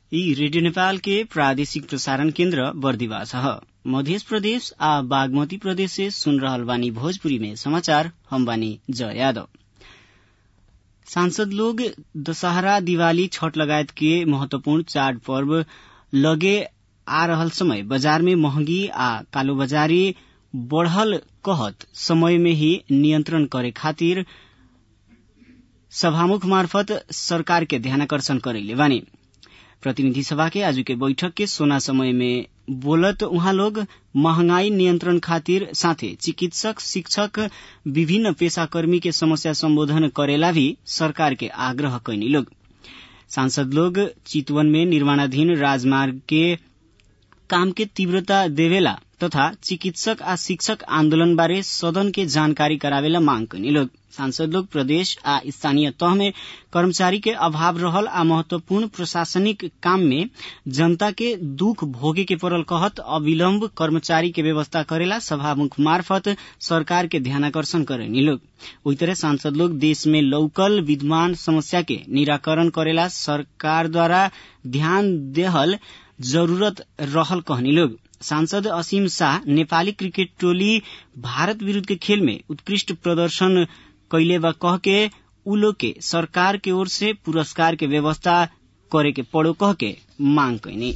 ई रेडियो नेपाल के प्रादेशिक प्रसारण केन्द्र बर्दिवास ह मध्य प्रदेश आ बागमती प्रदेश से सुन रहल बानी भोजपुरी में समाचार हम बानी जय यादव सांसद लोग दशहरा दिवाली छठ लगायत के महत्वपूर्ण चाड पर्व लगे आ रहल समय बाजार में महंगी आ कालोबाजारी बढ़ल कहत समय में ही नियंत्रण करे खातिर सभामुख मार्फत सरकार के ध्यानाकर्षण करैले बानी प्रतिनिधि सभा के आज के बैठक के सोना समय में बोलत उहाँ लोग महंगाई नियंत्रण खातिर साथे चिकित्सक शिक्षक विभिन्न पेशाकर्मी के समस्या सम्बोधन करेला भी सरकार के आग्रह कैनी लोग सांसद लोग चितवन में निर्माणाधीन राजमार्ग के काम के तीव्रता देवेला तथा चिकित्सक आ शिक्षक आन्दोलन बारे सदन के जानकारी करावेला मांग कैनी लोग सांसद लोग प्रदेश आ स्थानीय तह में कर्मचारी के अभाव रहल आ महत्वपूर्ण प्रशासनिक काम में जनता के दुख भोगे के पड़ल कहत अविलम्ब कर्मचारी के व्यवस्था करेला सभामुख मार्फत सरकार के ध्यानाकर्षण करेनी लोग ओई तरह सांसद लोग देश में लौकल विद्यमान समस्या के निराकरण करेला सरकार द्वारा ध्यान देहल जरूरत रहल कहनी लोग सांसद असीम शाह नेपाली क्रिकेट टोली भारत विरूद्ध के खेल में उत्कृष्ट प्रदर्शन कैले बा कह के उ लोग के सरकार के ओर से पुरस्कार के व्यवस्था करे के पड़ो कह के मांग कैनी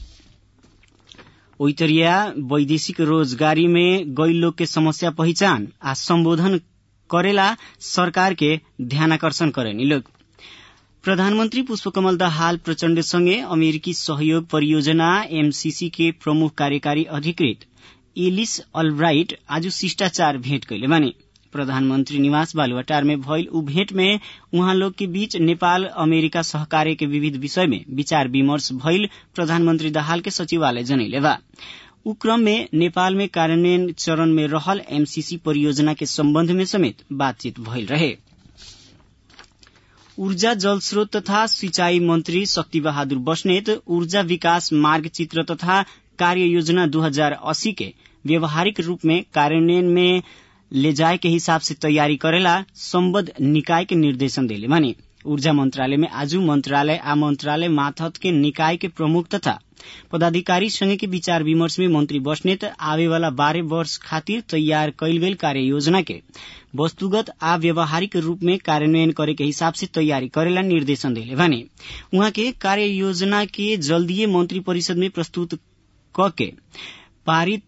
ओइतरिया वैदेशिक रोजगारी में गई लोग के समस्या पहचान आ संबोधन करेला सरकार के ध्यानाकर्षण करेनी लोग प्रधानमन्त्री पुष्पकमल दाहाल प्रचण्ड सँगै अमेरिकी सहयोग परियोजना एमसीसी के प्रमुख कार्यकारी अधिकृत एलिस अलब्राइट आज शिष्टाचार भेट कैले बानी प्रधानमन्त्री निवास बालुवाटार में भइल उ भेंट में उहाँ लोग के बीच नेपाल अमेरिका सहकार्य के विविध विषय में विचार विमर्श भइल प्रधानमन्त्री दाहाल के सचिवालय जनैले बा उ क्रम में नेपाल में कार्यान्वयन चरण में रहल एमसीसी परियोजना के सम्बन्ध में समेत बातचीत भइल रहे ऊर्जा जल स्रोत तथा सिंचाई मंत्री शक्ति बहादुर बस्नेत ऊर्जा विकास मार्ग चित्र तथा कार्य योजना दू हजार अस्सी के व्यवहारिक रूप में कार्यान्वयन में ले जाए के हिसाब से तैयारी करेला सम्बद्ध निकाय के निर्देशन देले मानी ऊर्जा मंत्रालय में आज मंत्रालय आ मंत्रालय माथत के निकाय के प्रमुख तथा पदाधिकारी संगे के विचार विमर्श में मंत्री बस्नेत आवे वाला बारह वर्ष खातिर तैयार कैल गेल कार्य योजना के वस्तुगत आ व्यवहारिक रूप में कार्यान्वयन करे के हिसाब से तैयारी करेला निर्देशन देले भने उहाँ के कार्य योजना के जल्दीय मंत्री परिषद में प्रस्तुत क के पारित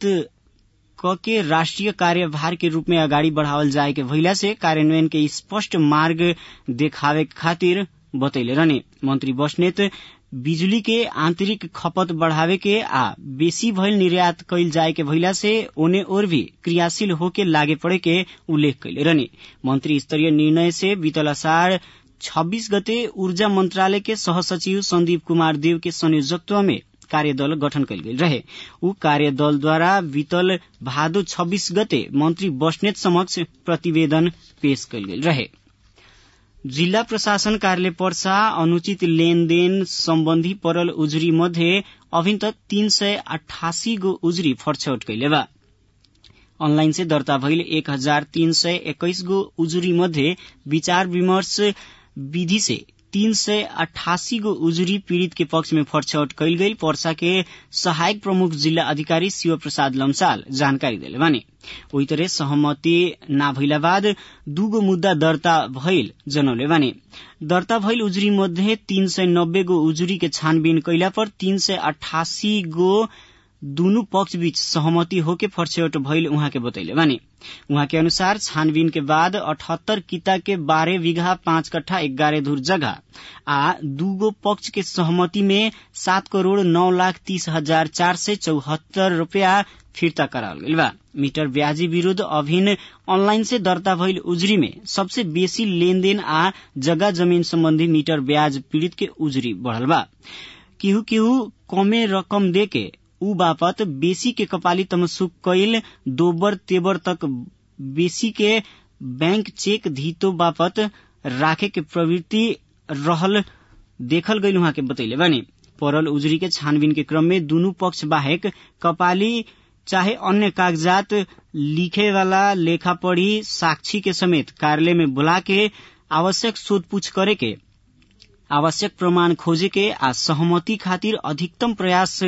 क के राष्ट्रिय कार्यभार के रूप में अगाडि बढ़ावल जाए के भइला से कार्यान्वयन के स्पष्ट मार्ग देखावे खातिर बतैले रहने मंत्री बस्नेत बिजुली के आंतरिक खपत बढ़ावे के आ बेसी भइल निर्यात कैल जाए के भइला से ओने और भी क्रियाशील होके लागे पड़े के उल्लेख कैले रहने मंत्री स्तरीय निर्णय से बीतल असाढ़ छब्बीस गते ऊर्जा मंत्रालय के सहसचिव संदीप कुमार देव के संयोजकत्व में कार्यदल गठन कैल गेल रहे ऊ कार्यदलद्वारा बीतल भादो छब्बीस गते मंत्री बस्नेत समक्ष प्रतिवेदन पेश कैल गेल रहे जिल्ला प्रशासन कार्यालय पर्सा अनुचित लेनदेन सम्बन्धी परल उजुरी मध्ये अभिन तक तीन सय अठासी गो उजुरी फरछौट कैले बा अनलाइन से दर्ता भइल एक हजार तीन सय एक्काइस गो उजुरी मध्ये विचार विमर्श विधि से तीन सय अठासी गो उजुरी पीड़ित के पक्ष में फरछौट कैल गई पर्सा के सहायक प्रमुख जिल्ला अधिकारी शिव प्रसाद लम्साल जानकारी दिले बानी ओही तरह सहमति ना भइला बाद दूगो मुद्दा दर्ता भइल जनौले बानी दर्ता भइल उजुरी मध्ये तीन सय नब्बे गो उजुरी के छानबीन कैला पर तीन सय अठासी गो दुनु पक्ष बीच सहमति होके फरछौट भइल उहाँ के बतैले बानी उहाँ के अनुसार छानबीन के बाद अठहत्तर किता के बारह बीघा पाँच कट्ठा एगारह धुर जगह आ दूगो पक्ष के सहमति में सात करोड़ नौ लाख तीस हजार चार सय चौहत्तर रूपया फिर्ता कराल गइल बा मीटर ब्याजी विरूद्ध अभिन अनलाइन से दर्ता भइल उजुरी में सबसे बेसी लेनदेन आ जगह जमीन सम्बन्धी मीटर ब्याज पीड़ित के उजुरी बढ़ल बा केहू केहू कमे रकम देके ऊ बापत बेसी के कपाली तमसुक कैल दोबर तेबर तक बेसी के बैंक चेक धीतो बापत राखे के प्रवृत्ति रहल देखल गईल उहाँ के बतैले बानी परल उजरी के छानबीन के क्रम में दुनू पक्ष बाहेक कपाली चाहे अन्य कागजात लिखे वाला लेखा पढ़ी साक्षी के समेत कार्यालय में बुला के आवश्यक सोधपूछ करे के आवश्यक प्रमाण खोजे के आ सहमति खातिर अधिकतम प्रयास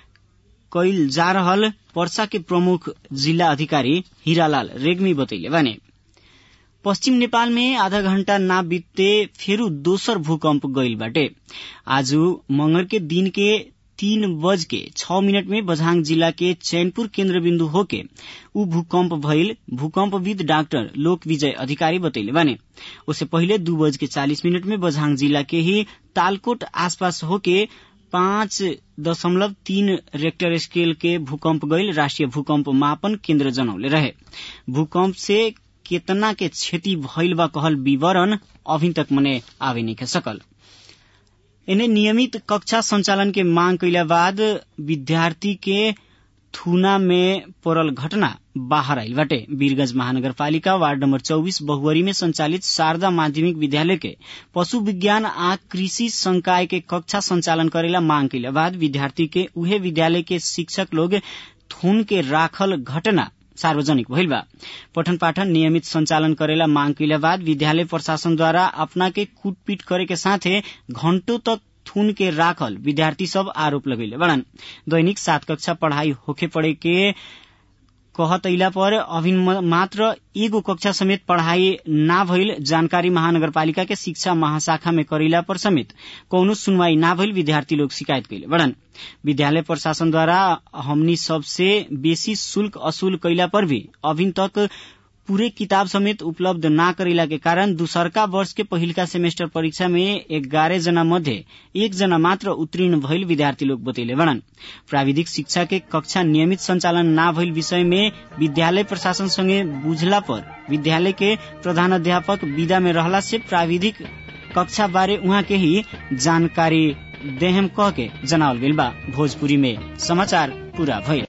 कैल जा रहल पर्सा के प्रमुख जिल्ला अधिकारी हीरालाल रेग्मी बतैले बाने पश्चिम नेपाल में आधा घण्टा ना बीतते फेरू दोसर भूकंप गईल बाटे आज मंगर के दिन के तीन बज के छ मिनट में बझाङ जिला के चैनपुर केन्द्र बिन्दु होके ऊ भूकंप भइल भूकंपविद डाक्टर लोक विजय अधिकारी बतैले बाने उससे पहिले दू बज के चालीस मिनट में बझाङ जिला के ही तालकोट आसपास होके पाँच दशमलव तीन रेक्टर स्केल के भूकंप गईल राष्ट्रिय भूकंप मापन केन्द्र जनौले रहे भूकंप से केतना के क्षति भइल बा कहल विवरण अभी तक मने आवे नहीं सकल एने नियमित कक्षा संचालन के मांग कैला बाद विद्यार्थी के थुना में पड़ल घटना बाहर आइल बाटे वीरगंज महानगरपालिका वार्ड नंबर चौबीस बहुवरी में संचालित शारदा माध्यमिक विद्यालय के पशु विज्ञान आ कृषि संकाय के कक्षा संचालन करेला मांग कैला बाद विद्यार्थी के उहे विद्यालय के शिक्षक लोग थुन के राखल घटना सार्वजनिक भइल बा पठन पाठन नियमित संचालन करेला मांग कैला बाद विद्यालय प्रशासन द्वारा अपना के कूटपीट करे के साथे घंटों तक थुन के राखल विद्यार्थी सब आरोप लगैले बड़न दैनिक सात कक्षा पढ़ाई होखे पड़े के कहत अइला पर अभी मात्र एगो कक्षा समेत पढ़ाई ना भइल जानकारी महानगरपालिका के शिक्षा महाशाखा में करेला पर समेत कौनो सुनवाई ना भइल विद्यार्थी लोग शिकायत कैले बड़न विद्यालय प्रशासन द्वारा हमनी सबसे बेसी शुल्क असूल कैला पर भी अभी तक पूरे किताब समेत उपलब्ध ना करेला के कारण दूसरका वर्ष के पहिलका सेमेस्टर परीक्षा में एघारह जना मध्ये एक जना मात्र उत्तीर्ण भइल विद्यार्थी लोग बतैले बड़न प्राविधिक शिक्षा के कक्षा नियमित संचालन ना भइल विषय में विद्यालय प्रशासन संगे बुझला पर विद्यालय के प्रधानाध्यापक विदा में रहला से प्राविधिक कक्षा बारे उहाँ के ही जानकारी देहम कह के जनावल गेल बा भोजपुरी में समाचार पूरा भइल